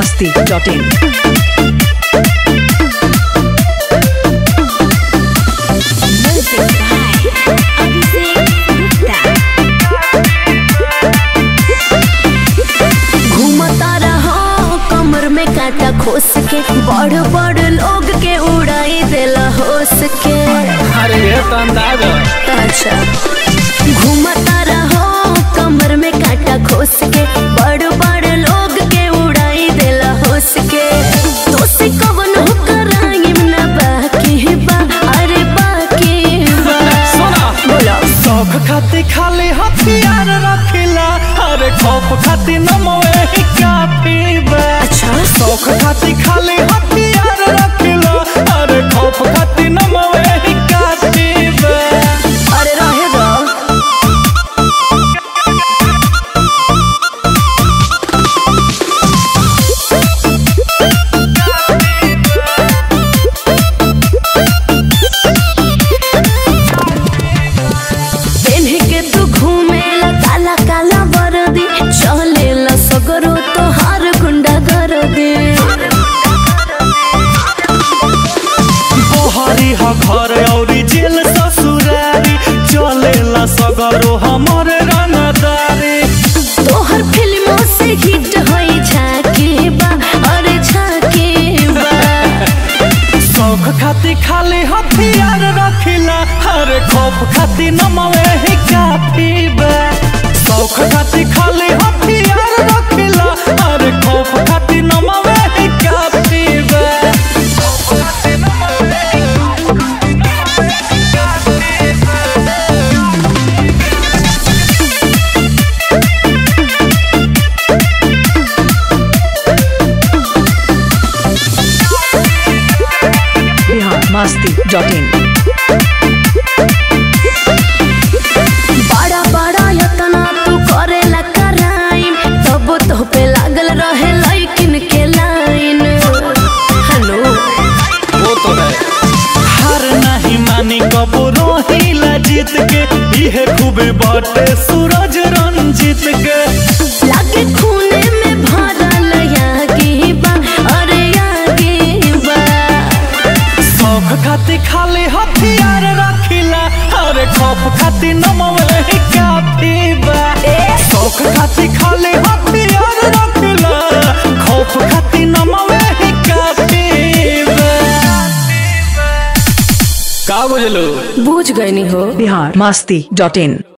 masti.in. Music by Abhishek Gupta. घूमता रहो कमर में कांटा खोस के बड़ बड़ लोग के उड़ाई देला होस के अरे ये तो अंदाज है अच्छा घूमता रहो कमर में कांटा खोस के बड़ बड़ लोग के उड़ाई देला होस के तो से कवन हो कराई ना बाकी बा अरे बाकी बा सुना बोलो शौक खाती खाली हथियार रखिला अरे खौफ खाती नमवे ही काफी बा अच्छा शौक खाती खाली हथियार रखिला अरे खौफ खाती नमवे ही काफी बा अरे रहे दो पेन्ह के तू घूमेला काला काला वर्दी चलेला सगरो तो हर गुंडा कर दे बहरी ह घर औरी जेल ससुरारी चलेला सगरो हमर रंगदारी तोहर फिल्मों से हिट होई झाके बा अरे झाके बा शौक खाती खाली हथियार रखिला अरे खौफ खाती नमवे ही काफी बा शौक खाती खाली हथियार रखिला अरे खौफ खाती नमवे ही काफी बा Bihar masti.in. बड़ा बड़ा यतना तू करेला कराइम तब तो पे लागल रहे लइकिन के लाइन हेलो वो तो है हार नहीं मानी कबो रोहिला जीत के इहे खूबे बाटे सूरज रंजीत के लागे खूने में भरल यागी बा अरे यागी बा शौक खाती खाली हथियार रखिला अरे खौफ खाती नमवे ही काफी बा शौक खाती खाली हथियार रखिला खौफ खाती नमवे ही काफी बा का बुझलो बूझ गई हो Bihar masti.in.